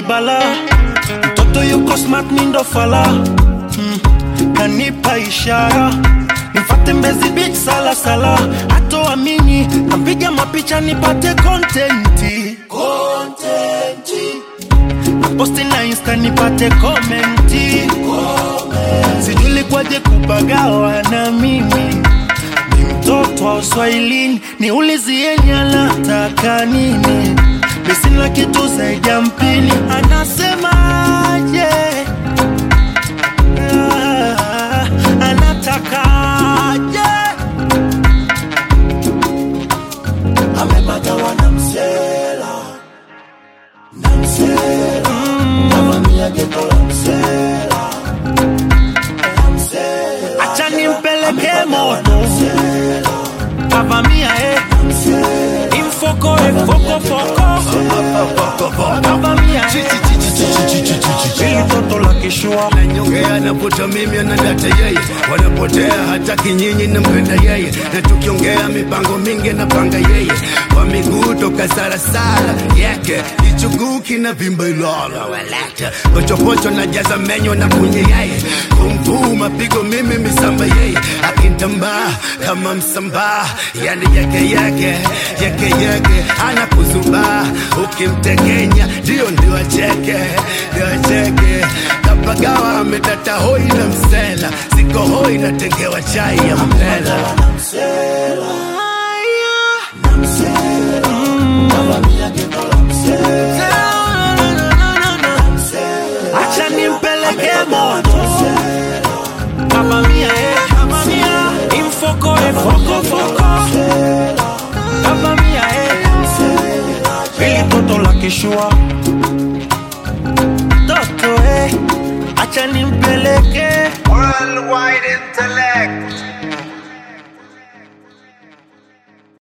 bala mtoto yuko smart mindo fala mm. kanipa ishara nifate mbezi beach sala sala hatoamini nampiga mapicha nipate kontenti kontenti posti na insta nipate komenti sijui kwaje kupagawa na mimi ni mtoto wa uswahilini niulizieni anataka nini misina kitu zaidi ya mpini anasemaje Ah, anatakaje amepata wanamsela na msela navamia geto la msela la msela acha nimpeleke moto kavamia eh. imfoko efokofoko kavamia eh. ili toto la kishua Nyongea navuta mimi anadata yeye, wanapotea hata kinyinyi nampenda yeye, na tukiongea mipango mingi napanga yeye, kwa miguu toka sarasara yake kichuguu kina vimba ilala walata pochopocho na jaza menyo na kunye yeye, kumvuu mapigo mimi misamba yeye, akintambaa kama msambaa, yani yake yake yake yake anakuzubaa, ukimtekenya ndio ndio acheke ndio acheke kapagawa ametata hoi na msela siko hoi natengewa chai ya mpela navamia geto la msela acha nimpeleke moto kavamia eh. kavamia imfoko efokofoko kavamia eh. ili toto la kishua toto eh. acha nimpeleke Worldwide intellect.